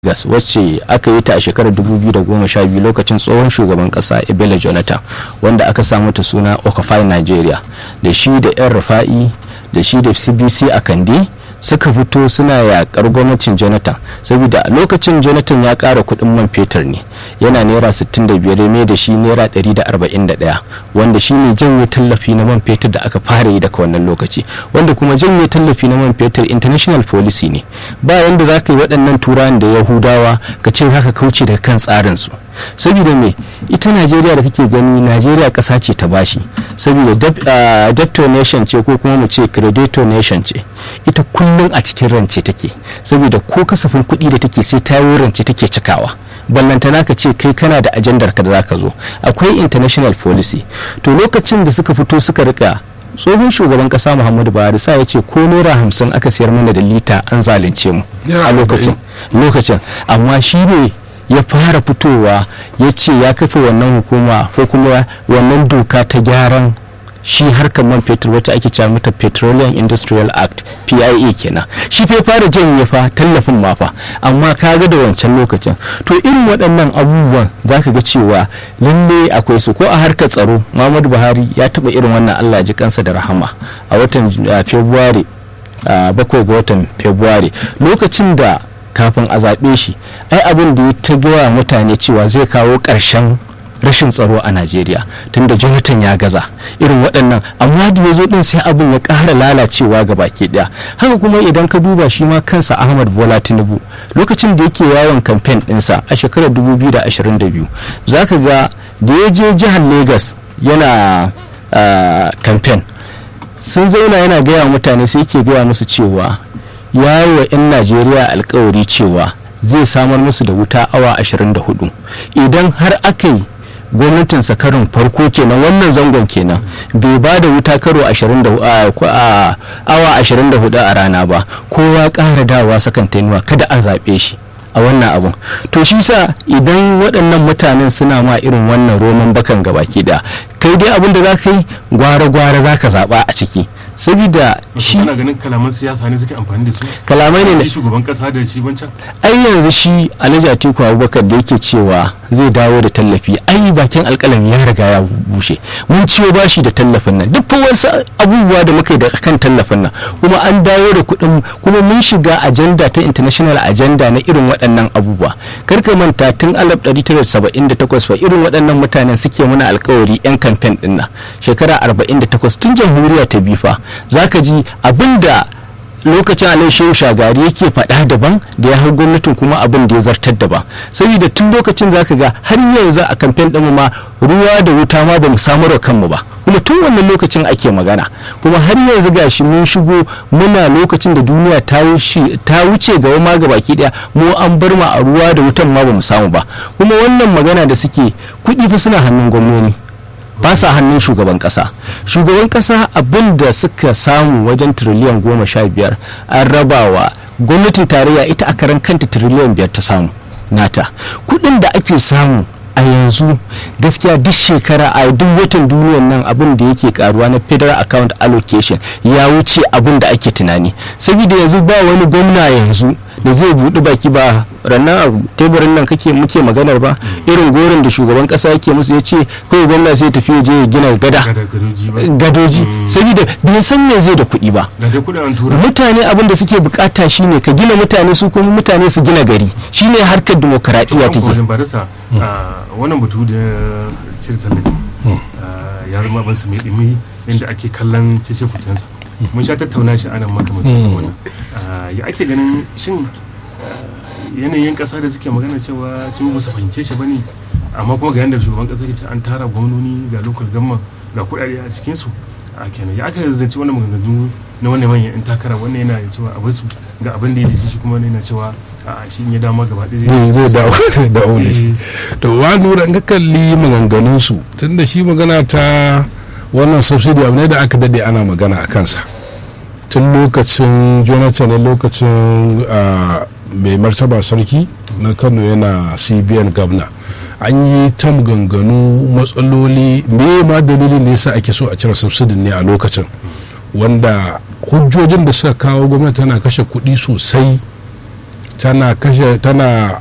gas wacce aka yi ta a shekarar 2012 lokacin tsohon shugaban kasa ebele jonathan wanda aka samu ta suna okafai nigeria da shi da yan rufa'i da shi da cbc a kandi suka fito suna yakar gwamnatin jonathan saboda lokacin jonathan ya kara kudin man fetur ne yana naira 65 mai da shi naira 141 wanda shi ne janye tallafi na man fetur da aka fara yi daga wannan lokaci wanda kuma janye tallafi na man fetur international policy ne ba yanda za ka yi waɗannan turawan da yahudawa ka ce haka kauce daga kan tsarinsu saboda me ita najeriya da kake gani najeriya ƙasa ce ta bashi saboda debtor nation ce ko kuma mu ce creditor nation ce ita kullum a cikin rance take saboda ko kasafin kuɗi da take sai ta yi rance take cikawa ballantana ka ce kai kana da ajandar ka da zaka zo akwai international policy to lokacin da suka fito suka rika tsohon shugaban kasa muhammadu buhari sa ya ce ko naira hamsin aka siyar mana da lita an zalunce mu a lokacin lokacin amma shi ne ya fara fitowa ya ce ya kafa wannan hukuma ko kuma wannan doka ta gyaran shi harkar man fetur wacce ake cewa mata petroleum industrial act pia kenan shi fa fara janye fa tallafin ma fa amma ka ga da wancan lokacin to irin waɗannan abubuwan za ka ga cewa lalle akwai su ko a harkar tsaro muhammadu buhari ya taɓa irin wannan allah ji kansa da rahama a watan february bakwai ga watan february lokacin da kafin a zaɓe shi ai abin da ya ta gaya mutane cewa zai kawo ƙarshen rashin tsaro a najeriya tunda jonathan ya gaza irin waɗannan amma da ya zo ɗin sai abin ya ƙara lalacewa ga baki ɗaya haka kuma idan ka duba shi ma kansa ahmad bola tinubu lokacin da yake yawon kamfen ɗinsa a shekarar 2022 za ka ga da ya je jihar lagos yana kamfen sun zauna yana gaya mutane sai ke gaya musu cewa ya yi wa 'yan najeriya alkawari cewa zai samar musu da wuta awa 24 idan har aka yi gwamnatin karin farko kenan wannan zangon kenan bai ba da wuta karo awa 24 a rana ba kowa ƙara dawa sakantanuwa kada a zaɓe shi a wannan abun to shi sa idan waɗannan mutanen suna ma irin wannan roman bakan gabaki da kai dai abin da za ka yi gwara-gwara za ka zaɓa a ciki saboda shi ana ganin kalaman siyasa ne suke amfani da su kalamai ne shugaban kasa da shi wancan ai yanzu shi alhaji atiku abubakar da yake cewa zai dawo da tallafi ai bakin alkalami ya riga ya bushe mun ciwo bashi da tallafin nan duk wasu abubuwa da muka yi da kan tallafin nan kuma an dawo da kuɗin kuma mun shiga ajanda ta international agenda na irin waɗannan abubuwa karka manta tun 1978 fa irin waɗannan mutanen suke muna alkawari yan kamfen ɗin nan shekara 48 tun jamhuriya ta bifa za ka ji abinda lokacin alai shehu shagari yake faɗa daban da ya hau gwamnatin kuma abin da ya zartar daban saboda tun lokacin za ka ga har yanzu a kamfen ɗinmu ma ruwa da wuta ma ba mu samarwa kanmu ba kuma tun wannan lokacin ake magana kuma har yanzu gashi mun shigo muna lokacin da duniya ta wuce ga ma ga baki daya mu an bar ma a ruwa da wutan ma ba mu samu ba kuma wannan magana da suke kuɗi fa suna hannun gwamnoni ba sa hannun shugaban kasa shugaban kasa abin da suka samu wajen tiriliyan goma sha biyar an rabawa gwamnatin tarayya ita a karan kanta tiriliyan biyar ta samu nata kudin da ake samu a yanzu gaskiya duk shekara a duk watan duniyan nan abin da yake karuwa na federal account allocation ya wuce abin da ake tunani saboda yanzu ba wani gwamna yanzu da zai buɗi baki ba rannan a teburin nan kake muke maganar ba irin gorin da shugaban kasa yake musu ya ce kawai gwamna sai tafi je ya gina gada gadoji saboda bai san me zai da kuɗi ba mutane abin da suke bukata shine ka gina mutane su kuma mutane su gina gari shine harkar demokaradiyya take wannan batu da cire tallafi ya zama ban su mai dimi inda ake kallon cece kucensa mun sha tattauna shi anan makamacin wannan ya ake ganin shin yanayin kasa da suke magana cewa su ba su fahimce shi bane amma kuma ga yanda shugaban kasa ke ce an tara gwamnoni ga local gamma ga kudade a cikin su a kenan ya aka zanci wannan maganganu na wannan manyan yan takara wannan yana cewa a su ga abin da ya dace shi kuma yana cewa a shi ya dama gaba ɗaya zai dawo dawo da shi to wa nura in ka kalli maganganun su tunda shi magana ta wannan subsidy abu ne da aka dade ana magana a kansa tun lokacin jonathan ne lokacin mai martaba sarki na kano yana cbn gabna an yi ta maganganu matsaloli me ma dalilin da yasa ake so a cire subsidy ne a lokacin wanda hujjojin da suka kawo gwamnati tana kashe kuɗi sosai tana kashe tana